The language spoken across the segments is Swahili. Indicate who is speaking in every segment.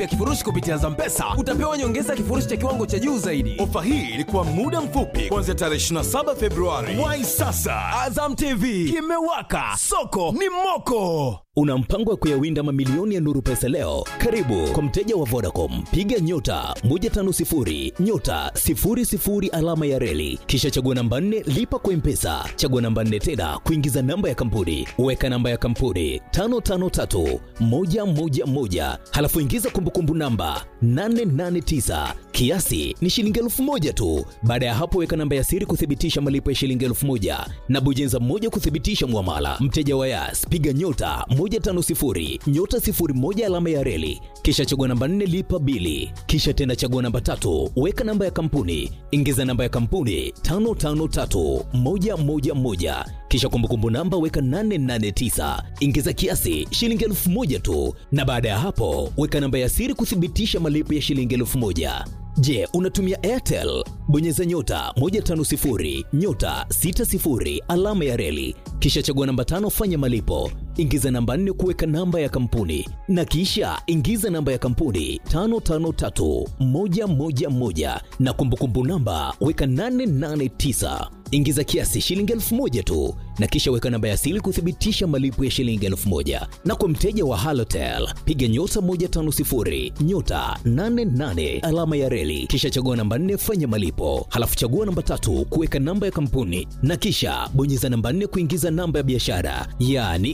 Speaker 1: ya kifurushi kupitia Zampesa utapewa nyongeza kifurushi cha kiwango cha juu zaidi.
Speaker 2: Ofa hii ilikuwa muda mfupi kuanzia tarehe 27 Februari. Wai sasa,
Speaker 1: Azam TV kimewaka, soko ni moko.
Speaker 3: Una mpango wa kuyawinda mamilioni ya Nuru Pesa leo? Karibu kwa mteja wa Vodacom, piga nyota 150 nyota 00 alama ya reli, kisha chagua namba 4 lipa kwa Mpesa, chagua namba 4 tena kuingiza namba ya kampuni, weka namba ya kampuni 553 111, halafu ingiza kumbukumbu namba 889 kiasi ni shilingi elfu moja tu. Baada ya hapo, weka namba ya siri kuthibitisha malipo ya shilingi elfu moja na bujenza moja kuthibitisha mwamala. Mteja wa Yas, piga nyota 150 nyota 01 alama ya reli, kisha chagua namba 4 lipa bili, kisha tena chagua namba tatu, weka namba ya kampuni, ingiza namba ya kampuni 553111 kisha kumbukumbu namba weka 889 ingiza kiasi shilingi elfu moja tu, na baada ya hapo weka namba ya siri kuthibitisha malipo ya shilingi elfu moja. Je, unatumia Airtel? Bonyeza nyota 150 nyota 60 alama ya reli, kisha chagua namba tano, fanya malipo, ingiza namba nne kuweka namba ya kampuni, na kisha ingiza namba ya kampuni 553111 na kumbukumbu namba weka 889 ingiza kiasi shilingi elfu moja tu na kisha weka namba ya siri kuthibitisha malipo ya shilingi elfu moja na kwa mteja wa halotel piga nyota 150 nyota 88 alama ya reli kisha chagua namba 4 fanya malipo halafu chagua namba tatu kuweka namba ya kampuni na kisha bonyeza namba 4 kuingiza namba ya biashara yaani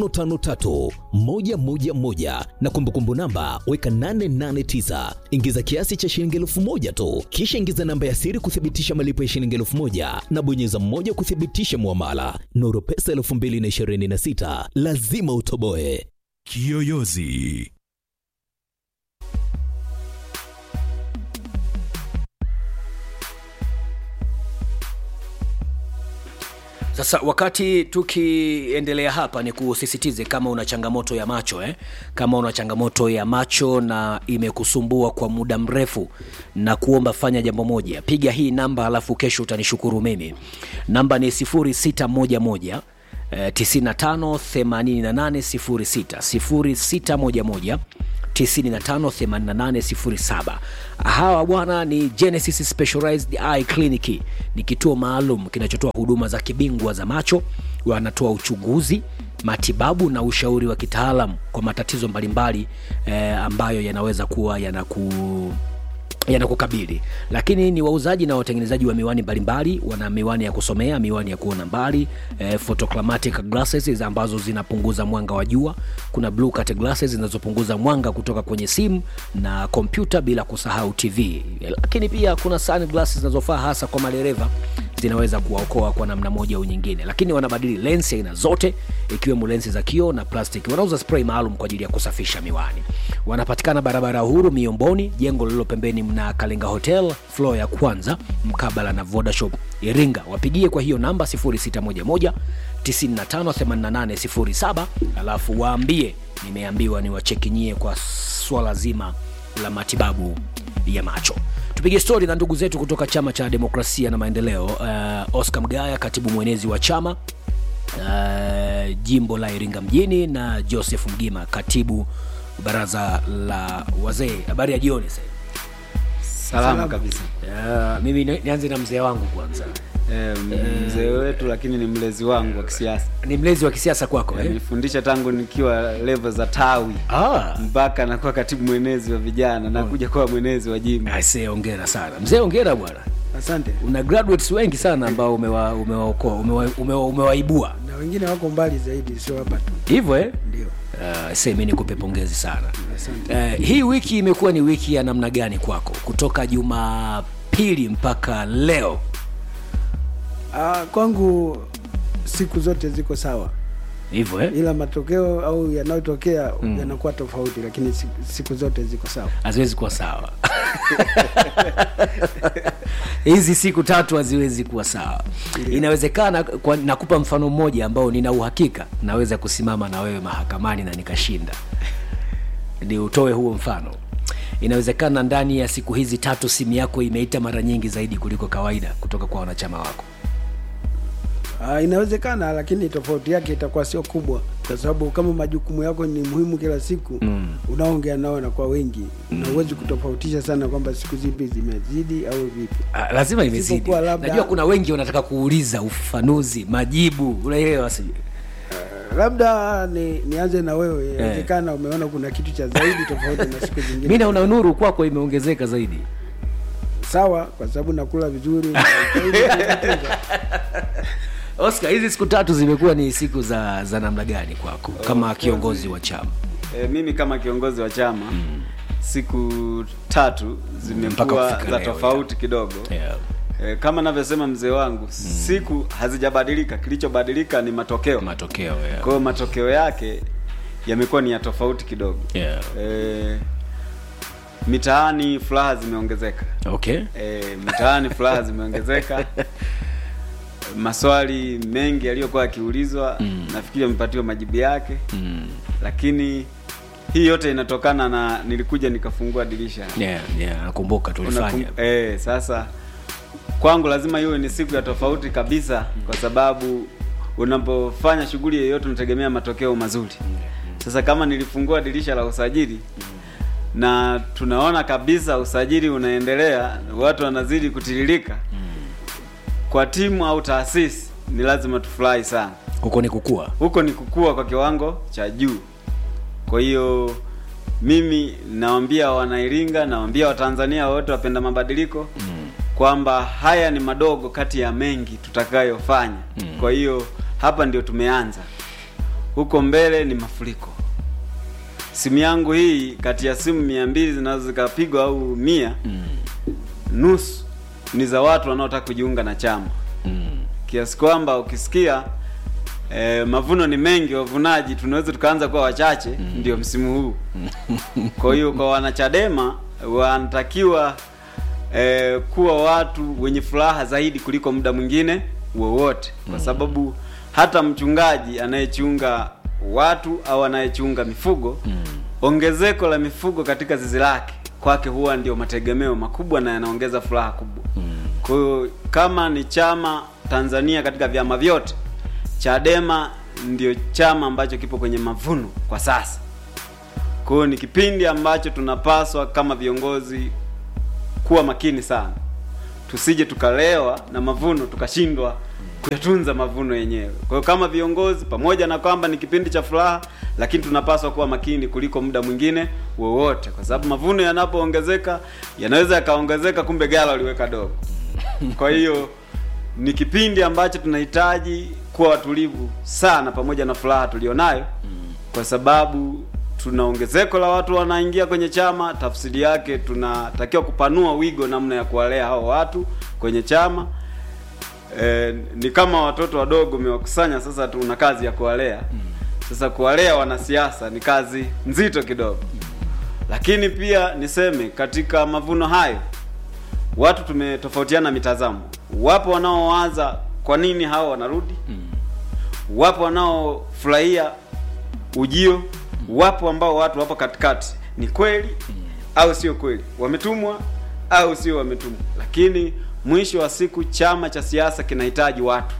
Speaker 3: 553111 na kumbukumbu namba weka 889 ingiza kiasi cha shilingi elfu moja tu kisha ingiza namba ya siri kuthibitisha malipo ya shilingi elfu moja na bonyeza mmoja kuthibitisha muamala. Nuru Pesa 2026 lazima utoboe.
Speaker 2: Kiyoyozi.
Speaker 4: Sasa wakati tukiendelea hapa, ni kusisitize kama una changamoto ya macho eh? Kama una changamoto ya macho na imekusumbua kwa muda mrefu, na kuomba fanya jambo moja, piga hii namba, alafu kesho utanishukuru mimi. Namba ni 0611 eh, 95 88 06 0611 958807. Hawa bwana ni Genesis Specialized Eye Clinic, ni kituo maalum kinachotoa huduma za kibingwa za macho. Wanatoa uchunguzi, matibabu na ushauri wa kitaalam kwa matatizo mbalimbali eh, ambayo yanaweza kuwa yanaku yanakukabili lakini ni wauzaji na watengenezaji wa miwani mbalimbali wana miwani ya kusomea miwani ya kuona mbali eh, photochromatic glasses ambazo zinapunguza mwanga wa jua kuna blue cut glasses zinazopunguza mwanga kutoka kwenye simu na kompyuta bila kusahau tv lakini pia kuna sunglasses zinazofaa hasa kwa madereva zinaweza kuwaokoa kwa namna moja au nyingine lakini wanabadili lensi aina zote ikiwemo lensi za kio na plastiki wanauza spray maalum kwa ajili ya kusafisha miwani wanapatikana barabara ya uhuru miomboni jengo lililo pembeni mna kalenga hotel floor ya kwanza mkabala na vodashop iringa wapigie kwa hiyo namba 0611 958807 alafu waambie nimeambiwa niwachekinyie kwa swala zima la matibabu ya macho tupige stori na ndugu zetu kutoka chama cha demokrasia na maendeleo uh, oscar mgaya katibu mwenezi wa chama uh, jimbo la iringa mjini na joseph mgima katibu baraza la wazee habari ya jioni sasa
Speaker 5: salama kabisa
Speaker 4: uh, mimi ni- nianze na mzee wangu kwanza
Speaker 5: Eh, mzee wetu lakini ni mlezi wangu wa kisiasa
Speaker 4: ni mlezi wa kisiasa kwako eh?
Speaker 5: nilifundisha tangu nikiwa levo za tawi
Speaker 4: ah.
Speaker 5: mpaka nakuwa katibu mwenezi wa vijana na kuja kuwa mwenezi wa jimbo
Speaker 4: aisee ongera sana mzee ongera bwana
Speaker 6: Asante.
Speaker 4: una graduates wengi sana ambao umewa- umewaokoa umewa, umewa, umewaibua
Speaker 6: Na wengine wako mbali zaidi, sio hapa tu.
Speaker 4: hivyo eh?
Speaker 6: Ndio.
Speaker 4: Uh, semi nikupe pongezi sana
Speaker 6: Asante.
Speaker 4: uh, hii wiki imekuwa ni wiki ya namna gani kwako kutoka jumapili mpaka leo
Speaker 6: Ah, kwangu siku zote ziko sawa,
Speaker 4: hivyo eh?
Speaker 6: ila matokeo au yanayotokea yanakuwa tofauti, lakini siku, siku zote ziko sawa.
Speaker 4: haziwezi kuwa sawa hizi siku tatu haziwezi kuwa sawa inawezekana kwa, nakupa mfano mmoja ambao nina uhakika naweza kusimama na wewe mahakamani na nikashinda ni utoe huo mfano inawezekana ndani ya siku hizi tatu simu yako imeita mara nyingi zaidi kuliko kawaida kutoka kwa wanachama wako
Speaker 6: Ah, inawezekana lakini tofauti yake itakuwa sio kubwa kwa sababu kama majukumu yako ni muhimu kila siku mm. unaongea nao na kwa wengi mm. na uwezi kutofautisha sana kwamba siku zipi zimezidi au vipi
Speaker 4: Ah, lazima imezidi
Speaker 6: Isipokuwa labda-
Speaker 4: najua kuna wengi wanataka kuuliza ufafanuzi majibu unaelewa sijui
Speaker 6: labda ni, nianze na wewe inawezekana umeona kuna kitu cha zaidi tofauti na siku
Speaker 4: mi
Speaker 6: zingine
Speaker 4: naona nuru kwako imeongezeka zaidi
Speaker 6: sawa kwa sababu nakula vizuri na jitahidi kujitunza.
Speaker 4: oscar hizi siku tatu zimekuwa ni siku za za namna gani kwako kama kiongozi wa chama
Speaker 5: E, mimi kama kiongozi wa chama mm. siku tatu
Speaker 4: Mpaka
Speaker 5: zimekuwa
Speaker 4: kufika
Speaker 5: za
Speaker 4: leo,
Speaker 5: tofauti kidogo
Speaker 4: yeah.
Speaker 5: e, kama navyosema mzee wangu siku hazijabadilika kilichobadilika ni matokeo
Speaker 4: matokeo yeah.
Speaker 5: kwa hiyo matokeo yake yamekuwa ni ya tofauti kidogo
Speaker 4: Yeah.
Speaker 5: e, mitaani furaha zimeongezeka
Speaker 4: okay
Speaker 5: e, mitaani furaha zimeongezeka maswali mengi yaliyokuwa yakiulizwa mm. nafikiri yamepatiwa majibu yake
Speaker 4: mm.
Speaker 5: lakini hii yote inatokana na nilikuja nikafungua dirisha
Speaker 4: yeah, yeah, nakumbuka tulifanya
Speaker 5: Unakum- eh, sasa kwangu lazima iwe ni siku ya tofauti kabisa kwa sababu unapofanya shughuli yoyote unategemea matokeo mazuri sasa kama nilifungua dirisha la usajili na tunaona kabisa usajili unaendelea watu wanazidi kutiririka kwa timu au taasisi ni lazima tufurahi sana
Speaker 4: huko ni kukua
Speaker 5: huko ni kukua kwa kiwango cha juu kwa hiyo mimi nawambia wanairinga nawambia watanzania wote wapenda mabadiliko mm. kwamba haya ni madogo kati ya mengi tutakayofanya mm. kwa hiyo hapa ndio tumeanza huko mbele ni mafuriko simu yangu hii kati ya simu mia mbili zinaweza zikapigwa au mia mm. nusu ni za watu wanaotaka kujiunga na chama
Speaker 4: mm.
Speaker 5: kiasi kwamba ukisikia eh, mavuno ni mengi wavunaji tunaweza tukaanza kuwa wachache mm. ndio msimu huu kwa hiyo kwa wanachadema wanatakiwa eh, kuwa watu wenye furaha zaidi kuliko muda mwingine wowote kwa sababu hata mchungaji anayechunga watu au anayechunga mifugo mm. ongezeko la mifugo katika zizi lake kwake huwa ndio mategemeo makubwa na yanaongeza furaha kubwa mm. kwa hiyo kama ni chama tanzania katika vyama vyote chadema ndio chama ambacho kipo kwenye mavuno kwa sasa kwa hiyo ni kipindi ambacho tunapaswa kama viongozi kuwa makini sana tusije tukalewa na mavuno tukashindwa kuyatunza mavuno yenyewe kwa hiyo kama viongozi pamoja na kwamba ni kipindi cha furaha lakini tunapaswa kuwa makini kuliko muda mwingine wowote kwa sababu mavuno yanapoongezeka yanaweza yakaongezeka kumbe gala waliweka dogo kwa hiyo ni kipindi ambacho tunahitaji kuwa watulivu sana pamoja na furaha tulionayo kwa sababu tuna ongezeko la watu wanaingia kwenye chama tafsiri yake tunatakiwa kupanua wigo namna ya kuwalea hao watu kwenye chama e, ni kama watoto wadogo umewakusanya sasa tuna kazi ya kuwalea sasa kuwalea wanasiasa ni kazi nzito kidogo lakini pia niseme katika mavuno hayo watu tumetofautiana mitazamo wapo wanaowaza kwa nini hao wanarudi wapo wanaofurahia ujio wapo ambao watu wapo katikati ni kweli au sio kweli wametumwa au sio wametumwa lakini mwisho wa siku chama cha siasa kinahitaji watu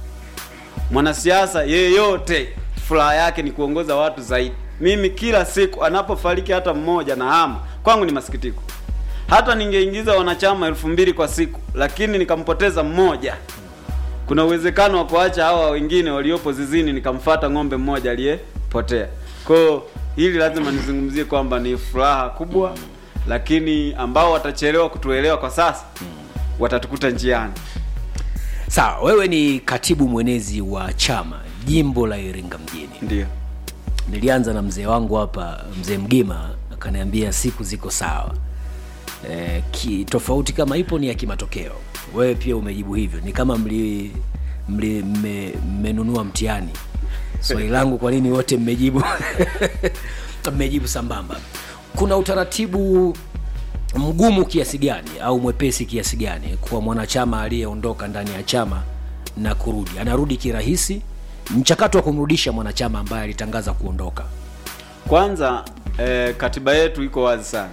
Speaker 5: mwanasiasa yeyote furaha yake ni kuongoza watu zaidi mimi kila siku anapofariki hata mmoja na hama kwangu ni masikitiko hata ningeingiza wanachama elfu mbili kwa siku lakini nikampoteza mmoja kuna uwezekano wa kuacha hawa wengine waliopo zizini nikamfata ng'ombe mmoja aliyepotea kwao hili lazima nizungumzie kwamba ni furaha kubwa lakini ambao watachelewa kutuelewa kwa sasa watatukuta njiani
Speaker 4: sawa wewe ni katibu mwenezi wa chama jimbo la iringa mjini
Speaker 5: ndio
Speaker 4: nilianza na mzee wangu hapa mzee mgima akaniambia siku ziko sawa e, ki, tofauti kama ipo ni ya kimatokeo wewe pia umejibu hivyo ni kama mli mli- mme- mmenunua mtihani swali langu kwa nini wote mmejibu mmejibu sambamba kuna utaratibu mgumu kiasi gani au mwepesi kiasi gani kwa mwanachama aliyeondoka ndani ya chama na kurudi anarudi kirahisi mchakato wa kumrudisha mwanachama ambaye alitangaza kuondoka
Speaker 5: kwanza eh, katiba yetu iko wazi sana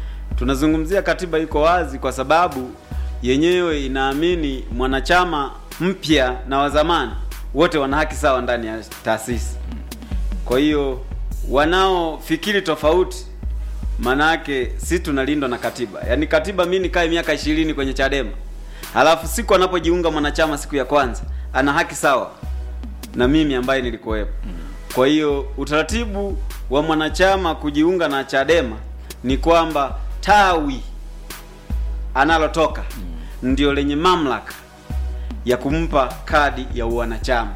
Speaker 5: tunazungumzia katiba iko wazi kwa sababu yenyewe inaamini mwanachama mpya na wa zamani wote wana haki sawa ndani ya taasisi kwa hiyo wanaofikiri tofauti manake si tunalindwa na katiba yaani katiba mi nikae miaka ishirini kwenye chadema halafu siku anapojiunga mwanachama siku ya kwanza ana haki sawa na mimi ambaye nilikuwepo kwa hiyo utaratibu wa mwanachama kujiunga na chadema ni kwamba tawi analotoka ndio lenye mamlaka ya kumpa kadi ya uwanachama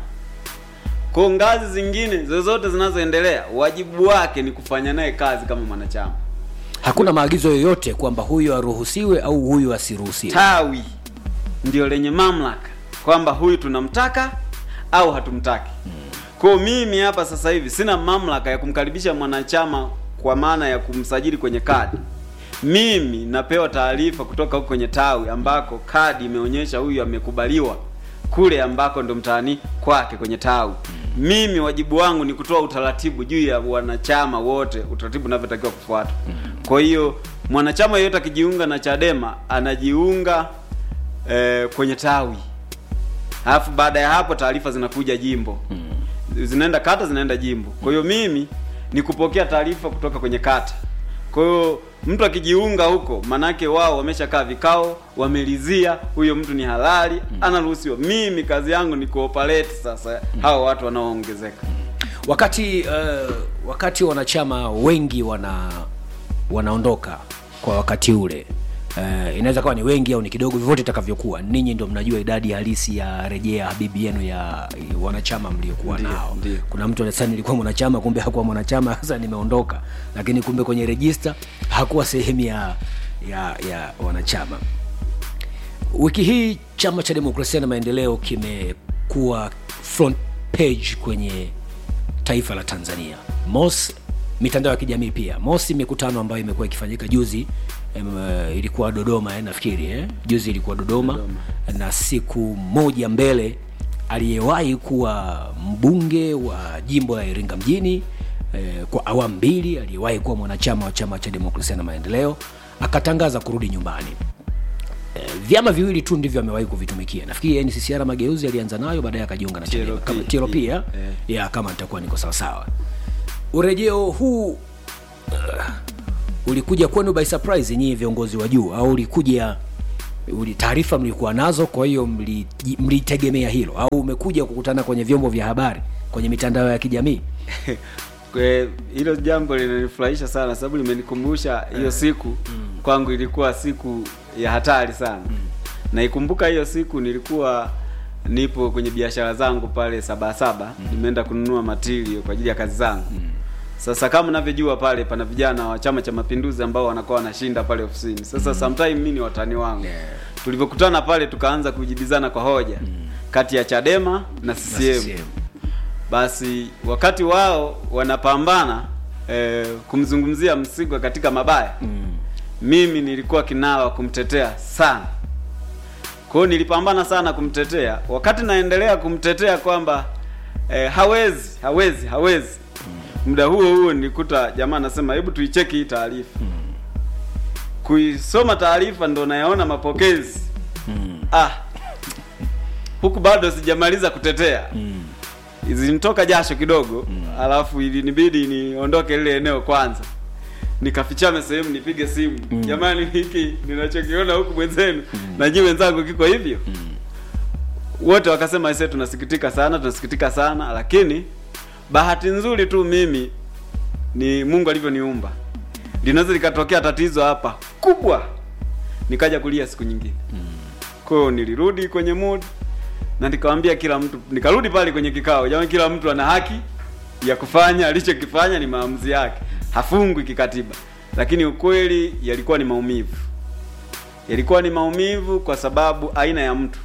Speaker 5: kwa ngazi zingine zozote zinazoendelea wajibu wake ni kufanya naye kazi kama mwanachama
Speaker 4: hakuna maagizo yoyote kwamba huyu aruhusiwe au huyu asiruhusiwe
Speaker 5: tawi ndio lenye mamlaka kwamba huyu tunamtaka au hatumtaki kwao mimi hapa sasa hivi sina mamlaka ya kumkaribisha mwanachama kwa maana ya kumsajili kwenye kadi mimi napewa taarifa kutoka huko kwenye tawi ambako kadi imeonyesha huyu amekubaliwa kule ambako ndo mtaani kwake kwenye tawi mimi wajibu wangu ni kutoa utaratibu juu ya wanachama wote utaratibu unavyotakiwa kufuata kwa hiyo mwanachama yeyote akijiunga na chadema anajiunga eh, kwenye tawi alafu baada ya hapo taarifa zinakuja jimbo zinaenda kata zinaenda jimbo kwa hiyo mimi ni kupokea taarifa kutoka kwenye kata kwa hiyo mtu akijiunga huko manake wao wameshakaa vikao wamelizia huyo mtu ni halali anaruhusiwa mimi kazi yangu ni kuoperate sasa hao watu wanaoongezeka
Speaker 4: wakati uh, wakati wanachama wengi wana wanaondoka kwa wakati ule uh, inaweza kawa ni wengi au ni kidogo vyovyote itakavyokuwa ninyi ndo mnajua idadi halisi ya rejea habibi yenu ya wanachama mliokuwa
Speaker 5: Ndiyo,
Speaker 4: nao
Speaker 5: ndiyo.
Speaker 4: kuna mtu anasema nilikuwa mwanachama kumbe hakuwa mwanachama sasa nimeondoka lakini kumbe kwenye rejista hakuwa sehemu ya ya ya wanachama wiki hii chama cha demokrasia na maendeleo kimekuwa front page kwenye taifa la tanzania mos mitandao ya kijamii pia mosi mikutano ambayo imekuwa ikifanyika juzi em, eh, ilikuwa dodoma eh, nafikiri eh? juzi ilikuwa dodoma, dodoma na siku moja mbele aliyewahi kuwa mbunge wa jimbo la iringa mjini eh, kwa awamu mbili aliyewahi kuwa mwanachama wa chama cha demokrasia na maendeleo akatangaza kurudi nyumbani Eh, vyama viwili tu ndivyo amewahi kuvitumikia nafikiri nccr mageuzi alianza nayo baadaye akajiunga na Chadema.
Speaker 5: TLP,
Speaker 4: Kama- TLP ya,
Speaker 5: eh.
Speaker 4: ya kama nitakuwa niko sawasawa urejeo huu uh, ulikuja kwenu by surprise nyie viongozi wa juu au ulikuja uli taarifa mlikuwa nazo kwa hiyo mli- mlitegemea hilo au umekuja kukutana kwenye vyombo vya habari kwenye mitandao ya kijamii
Speaker 5: Kwe- hilo jambo linanifurahisha sana sababu limenikumbusha hiyo siku kwangu ilikuwa siku ya hatari sana naikumbuka hiyo siku nilikuwa nipo kwenye biashara zangu pale sabasaba nimeenda kununua matirio kwa ajili ya kazi zangu sasa kama unavyojua pale pana vijana wa chama cha mapinduzi ambao wanakuwa wanashinda pale ofisini sasa sometime mi ni watani wangu tulivyokutana pale tukaanza kujibizana kwa hoja kati ya chadema na ccm
Speaker 4: CCM.
Speaker 5: basi wakati wao wanapambana eh, kumzungumzia Msigwa katika mabaya mm. mimi nilikuwa kinara wa kumtetea sana kwa hiyo nilipambana sana kumtetea wakati naendelea kumtetea kwamba eh, hawezi hawezi hawezi muda huo huo nilikuta jamaa anasema hebu tuicheki hii taarifa kuisoma taarifa ndo nayaona mapokezi ah huku bado sijamaliza kutetea zilinitoka jasho kidogo alafu ilinibidi niondoke lile eneo kwanza nikafichame sehemu nipige simu jamani hiki ninachokiona huku mwenzenu na nyinyi wenzangu kiko hivyo wote wakasema ise tunasikitika sana tunasikitika sana lakini bahati nzuri tu mimi ni mungu alivyoniumba linaweza likatokea tatizo hapa kubwa nikaja kulia siku nyingine kwa hiyo nilirudi kwenye mood na nikamwambia kila mtu nikarudi pale kwenye kikao jamani kila mtu ana haki ya kufanya alichokifanya ni maamuzi yake hafungwi kikatiba lakini ukweli yalikuwa ni maumivu yalikuwa ni maumivu kwa sababu aina ya mtu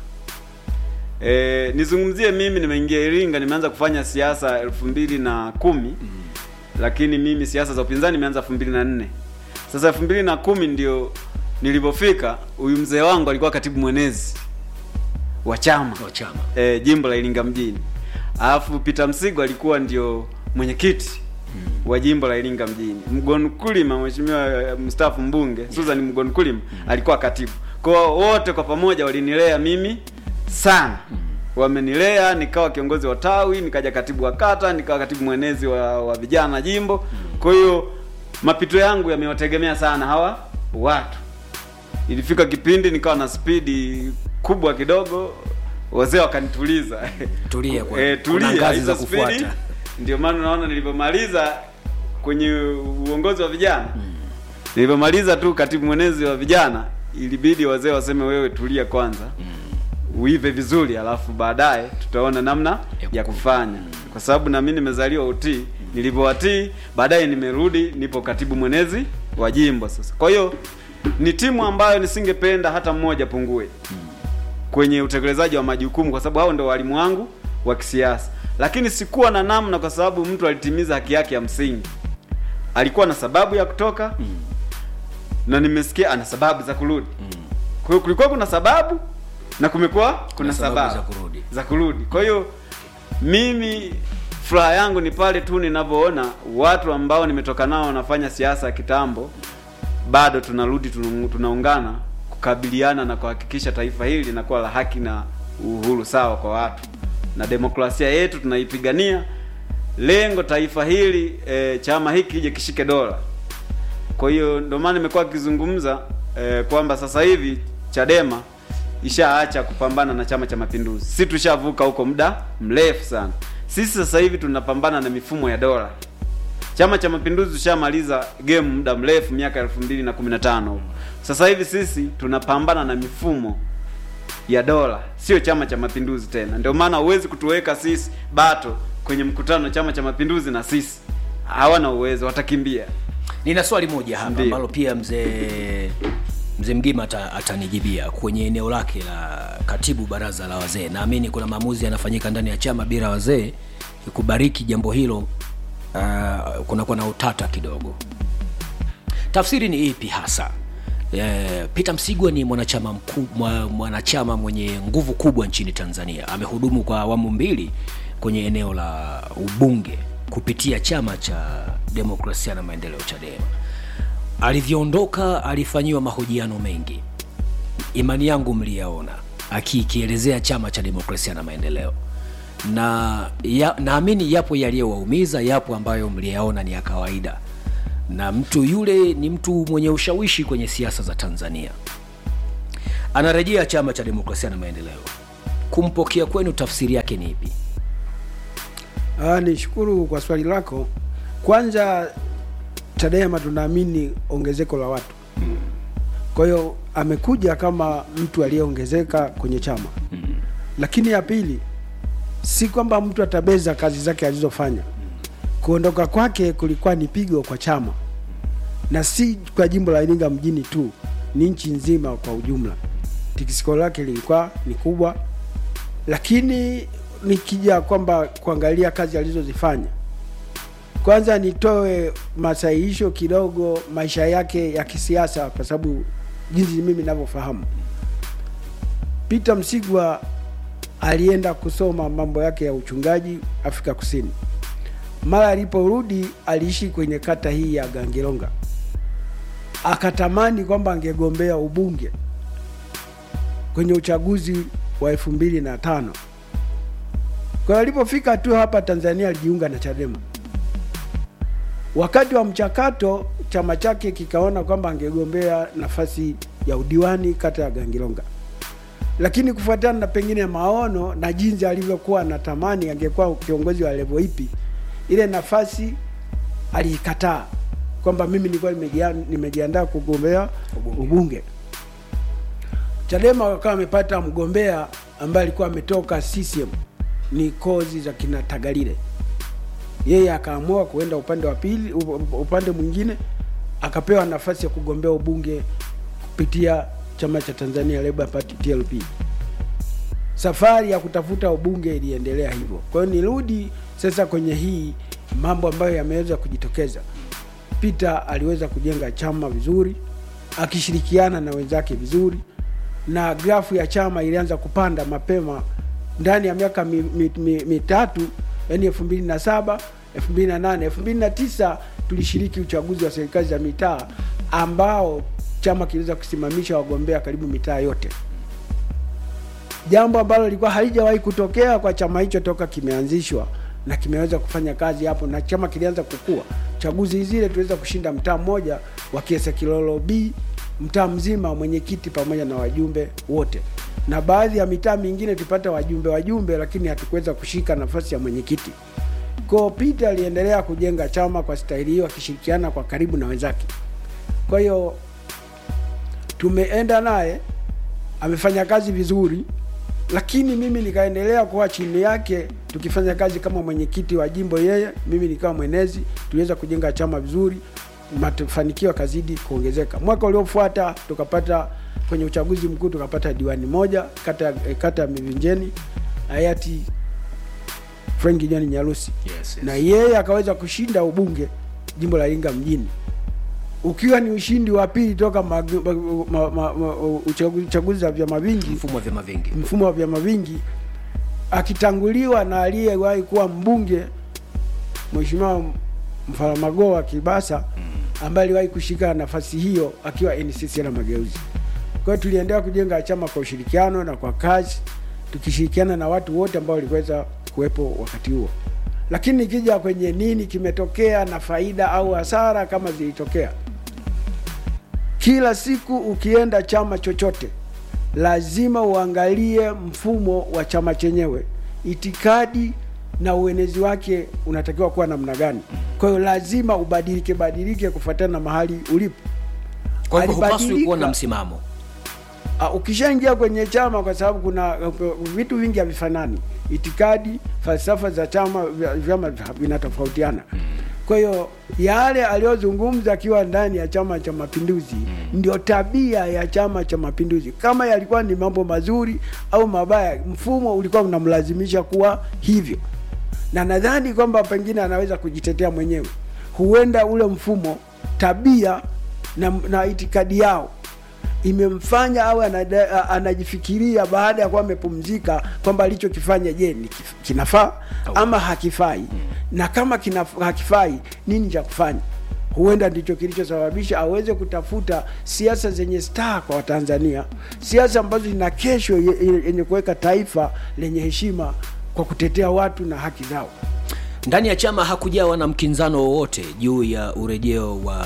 Speaker 5: e, nizungumzie mimi nimeingia iringa nimeanza kufanya siasa elfu mbili na kumi lakini mimi siasa za upinzani nimeanza elfu mbili na nne sasa elfu mbili na kumi ndio nilivyofika huyu mzee wangu alikuwa katibu mwenezi wa chama
Speaker 4: wa chama
Speaker 5: e, jimbo la Iringa mjini. Alafu Peter Msigwa alikuwa ndio mwenyekiti wa jimbo la Iringa mjini. Mgon Kulima, mheshimiwa eh, mstaafu mbunge Susan Mgon Kulima alikuwa katibu. Kwa hiyo wote kwa pamoja walinilea mimi sana. wamenilea nikawa kiongozi wa tawi nikaja katibu wa kata nikawa katibu mwenezi wa, wa vijana jimbo kwa hiyo mapito yangu yamewategemea sana hawa watu ilifika kipindi nikawa na spidi kubwa kidogo wazee wakanituliza
Speaker 4: Tulia kwa-
Speaker 5: Eh,
Speaker 4: kuna
Speaker 5: tulia
Speaker 4: ngazi
Speaker 5: hizo
Speaker 4: za
Speaker 5: spidi
Speaker 4: kufuata.
Speaker 5: ndio maana unaona nilivyomaliza kwenye uongozi wa vijana nilivyomaliza tu katibu mwenezi wa vijana ilibidi wazee waseme wewe tulia kwanza uive vizuri alafu baadaye tutaona namna ya kufanya kwa sababu na mimi nimezaliwa utii nilivyowatii baadaye nimerudi nipo katibu mwenezi wa jimbo sasa kwa hiyo ni timu ambayo nisingependa hata mmoja pungue kwenye utekelezaji wa majukumu kwa sababu hao ndio walimu wangu wa kisiasa lakini sikuwa na namna kwa sababu mtu alitimiza haki yake ya msingi alikuwa na sababu ya kutoka na nimesikia ana sababu za kurudi kwa hiyo kulikuwa kuna sababu na kumekuwa kuna
Speaker 4: sababu
Speaker 5: sababu,
Speaker 4: za kurudi.
Speaker 5: za kurudi kwa hiyo mimi furaha yangu ni pale tu ninavyoona watu ambao nimetoka nao wanafanya siasa ya kitambo bado tunarudi tunu- tunaungana kukabiliana na kuhakikisha taifa hili linakuwa la haki na uhuru sawa kwa watu na demokrasia yetu tunaipigania lengo taifa hili e, chama hiki kije kishike dola kwa hiyo ndio maana nimekuwa akizungumza e, kwamba sasa hivi chadema ishaacha kupambana na chama cha mapinduzi si tushavuka huko muda mrefu sana sisi sasa hivi tunapambana na mifumo ya dola chama cha mapinduzi tushamaliza game muda mrefu miaka elfu mbili na kumi na tano sasa hivi sisi tunapambana na mifumo ya dola sio chama cha mapinduzi tena ndio maana huwezi kutuweka sisi bato kwenye mkutano chama cha mapinduzi na sisi hawana uwezo watakimbia
Speaker 4: nina swali moja hapa
Speaker 5: Ndiyo.
Speaker 4: ambalo pia mzee mzee mgima ata, atanijibia kwenye eneo lake la katibu baraza la wazee naamini kuna maamuzi yanafanyika ndani ya chama bila wazee kubariki jambo hilo uh, kunakuwa na utata kidogo tafsiri ni ipi hasa Eh, Peter Msigwa ni mwanachama mkuu, mwa, mwanachama mwenye nguvu kubwa nchini Tanzania. Amehudumu kwa awamu mbili kwenye eneo la ubunge kupitia chama cha demokrasia na maendeleo Chadema. Alivyoondoka alifanyiwa mahojiano mengi, imani yangu mliyaona, akikielezea chama cha demokrasia na maendeleo na ya, naamini yapo yaliyowaumiza, yapo ambayo mliyaona ni ya kawaida, na mtu yule ni mtu mwenye ushawishi kwenye siasa za Tanzania. Anarejea chama cha demokrasia na maendeleo. Kumpokea kwenu, tafsiri yake ni ipi?
Speaker 6: Ah, nishukuru kwa swali lako. Kwanza Chadema tunaamini ongezeko la watu, kwa hiyo amekuja kama mtu aliyeongezeka kwenye chama. Lakini ya pili, si kwamba mtu atabeza kazi zake alizofanya. Kuondoka kwake kulikuwa ni pigo kwa chama, na si kwa jimbo la Iringa mjini tu, ni nchi nzima kwa ujumla. Tikisiko lake lilikuwa ni kubwa, lakini nikija kwamba kuangalia kazi alizozifanya, kwanza nitoe masahihisho kidogo maisha yake ya kisiasa, kwa sababu jinsi mimi ninavyofahamu, Peter Msigwa alienda kusoma mambo yake ya uchungaji Afrika Kusini. Mara aliporudi aliishi kwenye kata hii ya Gangilonga, akatamani kwamba angegombea ubunge kwenye uchaguzi wa elfu mbili na tano. Kwa hiyo alipofika tu hapa Tanzania alijiunga na Chadema. Wakati wa mchakato, chama chake kikaona kwamba angegombea nafasi ya udiwani kata ya Gangilonga, lakini kufuatana na pengine maono na jinsi alivyokuwa anatamani angekuwa kiongozi wa levo ipi, ile nafasi aliikataa kwamba mimi nilikuwa nimejia- nimejiandaa kugombea ubunge. Chadema wakawa wamepata mgombea ambaye alikuwa ametoka CCM, ni kozi za kina Tagalile. Yeye akaamua kuenda upande wa pili, up- upande mwingine, akapewa nafasi ya kugombea ubunge kupitia chama cha Tanzania Labour Party TLP. Safari ya kutafuta ubunge iliendelea hivyo. Kwa hiyo nirudi sasa kwenye hii mambo ambayo yameweza kujitokeza. Peter aliweza kujenga chama vizuri akishirikiana na wenzake vizuri, na grafu ya chama ilianza kupanda mapema ndani ya miaka mi, mi, mi, mitatu, yani elfu mbili na saba elfu mbili na nane elfu mbili na tisa tulishiriki uchaguzi wa serikali za mitaa ambao chama kiliweza kusimamisha wagombea karibu mitaa yote. jambo ambalo lilikuwa halijawahi kutokea kwa chama hicho toka kimeanzishwa na kimeweza kufanya kazi hapo, na chama kilianza kukua. Chaguzi zile tuweza kushinda mtaa mmoja wa Kiesa Kilolo B, mtaa mzima mwenyekiti pamoja na wajumbe wote, na baadhi ya mitaa mingine tupata wajumbe wajumbe, lakini hatukuweza kushika nafasi ya mwenyekiti. Kwa Peter aliendelea kujenga chama kwa staili hiyo, akishirikiana kwa karibu na wenzake. Kwa hiyo tumeenda naye, amefanya kazi vizuri, lakini mimi nikaendelea kuwa chini yake, tukifanya kazi kama mwenyekiti wa jimbo, yeye mimi nikawa mwenezi. Tuliweza kujenga chama vizuri, mafanikio yakazidi kuongezeka. Mwaka uliofuata tukapata kwenye uchaguzi mkuu tukapata diwani moja kata ya- eh, kata ya Mivinjeni, hayati Frank John Nyarusi
Speaker 4: Yes, yes.
Speaker 6: na yeye akaweza kushinda ubunge jimbo la Iringa mjini, ukiwa ni ushindi wa pili toka mag- ma, ma, ma, ma, uchagu- uchaguzi wa vyama vingi,
Speaker 4: mfumo wa vyama vingi
Speaker 6: mfumo wa vyama vingi, akitanguliwa na aliyewahi kuwa mbunge Mheshimiwa Mfaramagoa Kibasa ambaye aliwahi kushika nafasi hiyo akiwa NCCR Mageuzi. Kwa hiyo tuliendelea kujenga chama kwa ushirikiano na kwa kazi, tukishirikiana na watu wote ambao waliweza kuwepo wakati huo. Lakini nikija kwenye nini kimetokea na faida au hasara kama zilitokea, kila siku ukienda chama chochote lazima uangalie mfumo wa chama chenyewe, itikadi na uenezi wake unatakiwa kuwa namna gani. Kwa hiyo lazima ubadilike badilike kufuatana na mahali ulipo.
Speaker 4: kwa hivyo hupaswi
Speaker 6: Alibadilika.
Speaker 4: kuwa na msimamo
Speaker 6: Uh, ukishaingia kwenye chama, kwa sababu kuna uh, vitu vingi havifanani, itikadi, falsafa za chama vya- vyama vinatofautiana. Kwa hiyo yale aliyozungumza akiwa ndani ya Chama cha Mapinduzi ndio tabia ya Chama cha Mapinduzi. Kama yalikuwa ni mambo mazuri au mabaya, mfumo ulikuwa unamlazimisha kuwa hivyo, na nadhani kwamba pengine anaweza kujitetea mwenyewe. Huenda ule mfumo, tabia na, na itikadi yao imemfanya au anada, anajifikiria baada ya kuwa amepumzika kwamba alichokifanya je, ni kif- kinafaa ama hakifai, na kama kina, hakifai nini cha kufanya. Huenda ndicho kilichosababisha aweze kutafuta siasa zenye staa kwa Watanzania, siasa ambazo zina kesho ye- ye- yenye kuweka taifa lenye heshima kwa kutetea watu na haki zao.
Speaker 4: ndani ya chama hakujawa na mkinzano wowote juu ya urejeo wa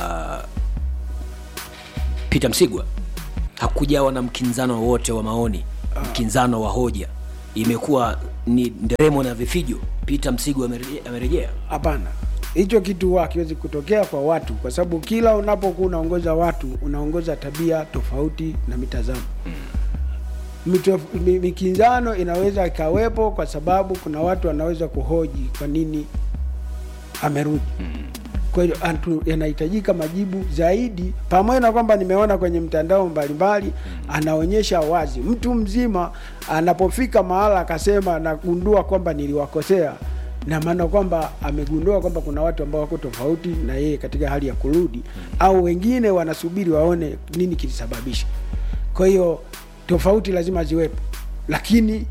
Speaker 4: Peter Msigwa, hakujawa na mkinzano wowote wa maoni, mkinzano wa hoja, imekuwa ni nderemo na vifijo. Peter Msigwa amerejea- amerejea.
Speaker 6: Hapana, hicho kitu huwa hakiwezi kutokea kwa watu, kwa sababu kila unapokuwa unaongoza watu unaongoza tabia tofauti na mitazamo Mito, mi- mikinzano inaweza ikawepo kwa sababu kuna watu wanaweza kuhoji kwa nini amerudi. Kwa hiyo atu- yanahitajika majibu zaidi, pamoja na kwamba nimeona kwenye mtandao mbalimbali anaonyesha wazi mtu mzima anapofika mahala akasema nagundua kwamba niliwakosea, na maana kwamba amegundua kwamba kuna watu ambao wako tofauti na yeye katika hali ya kurudi, au wengine wanasubiri waone nini kilisababisha. Kwa hiyo tofauti lazima ziwepo, lakini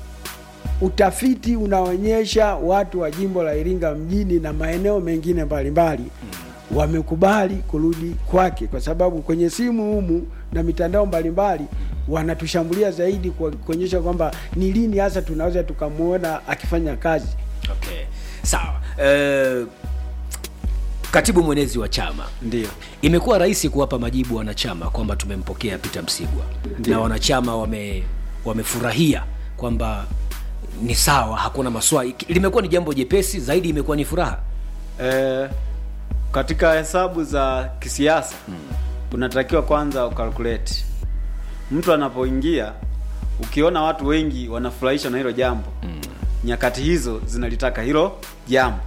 Speaker 6: utafiti unaonyesha watu wa jimbo la Iringa mjini na maeneo mengine mbalimbali wamekubali kurudi kwake, kwa sababu kwenye simu humu na mitandao mbalimbali wanatushambulia zaidi kwa kuonyesha kwamba ni lini hasa tunaweza tukamwona akifanya kazi.
Speaker 4: Okay. Sawa. Eh, katibu mwenezi wa chama
Speaker 5: ndio
Speaker 4: imekuwa rahisi kuwapa majibu wanachama kwamba tumempokea Peter Msigwa na wanachama wame wamefurahia kwamba ni sawa, hakuna maswali. Limekuwa ni jambo jepesi zaidi, imekuwa ni furaha.
Speaker 5: e, katika hesabu za kisiasa unatakiwa kwanza ukalkulate mtu anapoingia ukiona watu wengi wanafurahishwa na hilo jambo nyakati hizo zinalitaka hilo jambo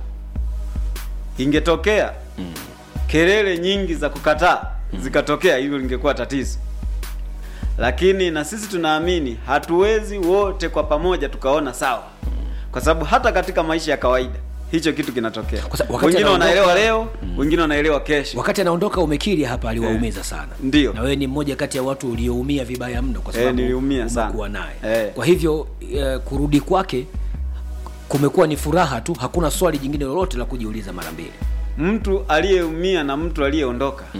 Speaker 5: ingetokea kelele nyingi za kukataa zikatokea hilo lingekuwa tatizo lakini na sisi tunaamini hatuwezi wote kwa pamoja tukaona sawa kwa sababu hata katika maisha ya kawaida hicho kitu kinatokea
Speaker 4: Kwa sababu wakati
Speaker 5: wengine
Speaker 4: anaondoka-
Speaker 5: wanaelewa leo wengine wanaelewa kesho
Speaker 4: Wakati anaondoka umekiri hapa, aliwaumiza sana.
Speaker 5: Ndio.
Speaker 4: na wewe ni mmoja kati ya watu ulioumia vibaya mno, kwa
Speaker 5: Eh,
Speaker 4: sababu
Speaker 5: niliumia sana.
Speaker 4: umekuwa naye
Speaker 5: Eh.
Speaker 4: kwa hivyo eh, kurudi kwake kumekuwa ni furaha tu, hakuna swali jingine lolote la kujiuliza mara mbili.
Speaker 5: mtu aliyeumia na mtu aliyeondoka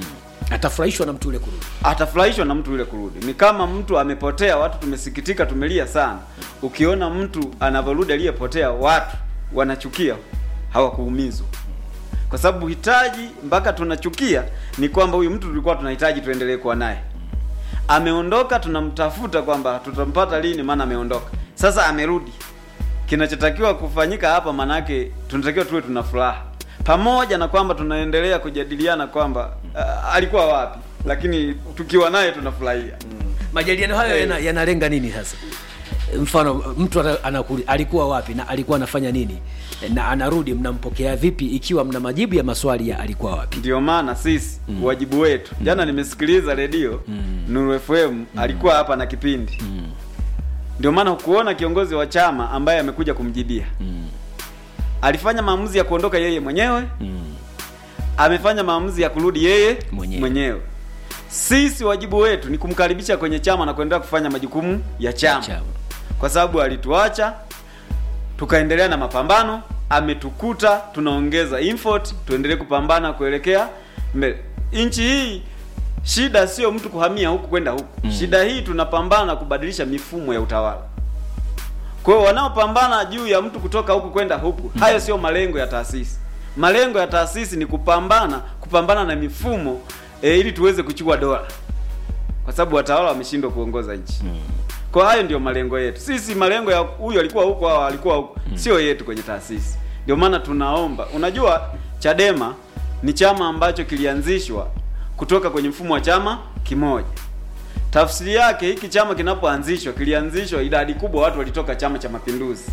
Speaker 4: atafurahishwa na mtu ule kurudi
Speaker 5: atafurahishwa na mtu yule kurudi. Ni kama mtu amepotea, watu tumesikitika, tumelia sana. Ukiona mtu anavyorudi aliyepotea, watu wanachukia, hawakuumizwa kwa sababu hitaji mpaka tunachukia ni kwamba huyu mtu tulikuwa tunahitaji tuendelee kuwa naye. Ameondoka, tunamtafuta kwamba tutampata lini, maana ameondoka. Sasa amerudi, kinachotakiwa kufanyika hapa, manake tunatakiwa tuwe tuna furaha, pamoja na kwamba tunaendelea kujadiliana kwamba uh, alikuwa wapi, lakini tukiwa naye tunafurahia.
Speaker 4: majadiliano hayo
Speaker 5: Eh.
Speaker 4: yana- yanalenga nini sasa mfano mtu ana- anakuli, alikuwa wapi na alikuwa anafanya nini na anarudi mnampokea vipi ikiwa mna majibu ya maswali ya alikuwa wapi
Speaker 5: Ndio maana sisi wajibu wetu, jana nimesikiliza redio Nuru FM alikuwa hapa na kipindi ndio maana hukuona kiongozi wa chama ambaye amekuja kumjibia alifanya maamuzi ya kuondoka yeye mwenyewe amefanya maamuzi ya kurudi yeye
Speaker 4: Mwenyewe.
Speaker 5: mwenyewe. Sisi wajibu wetu ni kumkaribisha kwenye chama na kuendelea kufanya majukumu ya chama,
Speaker 4: Chama.
Speaker 5: kwa sababu alituacha tukaendelea na mapambano, ametukuta tunaongeza effort, tuendelee kupambana kuelekea mbele. Nchi hii shida sio mtu kuhamia huku kwenda huku shida hii tunapambana kubadilisha mifumo ya utawala. Kwa hiyo wanaopambana juu ya mtu kutoka huku kwenda huku, hayo sio malengo ya taasisi. Malengo ya taasisi ni kupambana kupambana na mifumo e, ili tuweze kuchukua dola, kwa sababu watawala wameshindwa kuongoza nchi. Kwa hayo ndio malengo yetu sisi. Malengo ya huyu alikuwa huko au alikuwa huko, sio yetu kwenye taasisi. Ndio maana tunaomba, unajua Chadema ni chama ambacho kilianzishwa kutoka kwenye mfumo wa chama kimoja. Tafsiri yake hiki chama kinapoanzishwa kilianzishwa, idadi kubwa watu walitoka Chama cha Mapinduzi.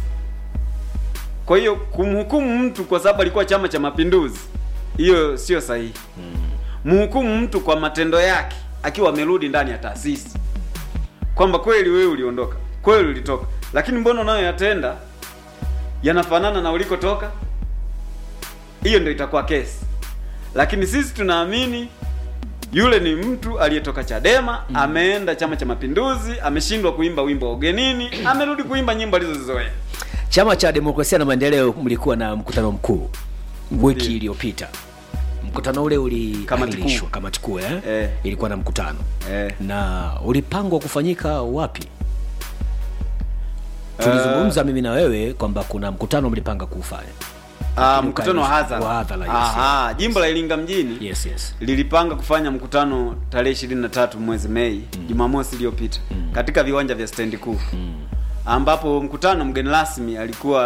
Speaker 5: Kwa hiyo kumhukumu mtu kwa sababu alikuwa Chama cha Mapinduzi, hiyo sio sahihi. Mhukumu mtu kwa matendo yake akiwa amerudi ndani ya taasisi, kwamba kweli wewe uliondoka, kweli ulitoka, lakini mbona unayoyatenda yanafanana na ulikotoka. Hiyo ndio itakuwa kesi, lakini sisi tunaamini yule ni mtu aliyetoka Chadema ameenda Chama cha Mapinduzi, ameshindwa kuimba wimbo wa ugenini, amerudi kuimba nyimbo alizozizoea.
Speaker 4: chama cha demokrasia na maendeleo mlikuwa na mkutano mkuu wiki
Speaker 5: Ndiyo.
Speaker 4: iliyopita mkutano ule
Speaker 5: Kamati
Speaker 4: uliahirishwa
Speaker 5: kuu.
Speaker 4: kamati kuu eh?
Speaker 5: Eh.
Speaker 4: ilikuwa na mkutano
Speaker 5: Eh.
Speaker 4: na ulipangwa kufanyika wapi tulizungumza mimi na wewe kwamba kuna mkutano mlipanga kuufanya
Speaker 5: Ah,
Speaker 4: Lakini
Speaker 5: mkutano wa
Speaker 4: ukaahirishwa.
Speaker 5: hadhara.
Speaker 4: Wa hadhara, yes,
Speaker 5: Aha, jimbo la Iringa mjini
Speaker 4: yes yes
Speaker 5: lilipanga kufanya mkutano tarehe ishirini na tatu mwezi Mei Jumamosi iliyopita katika viwanja vya stendi kuu ambapo mkutano mgeni rasmi alikuwa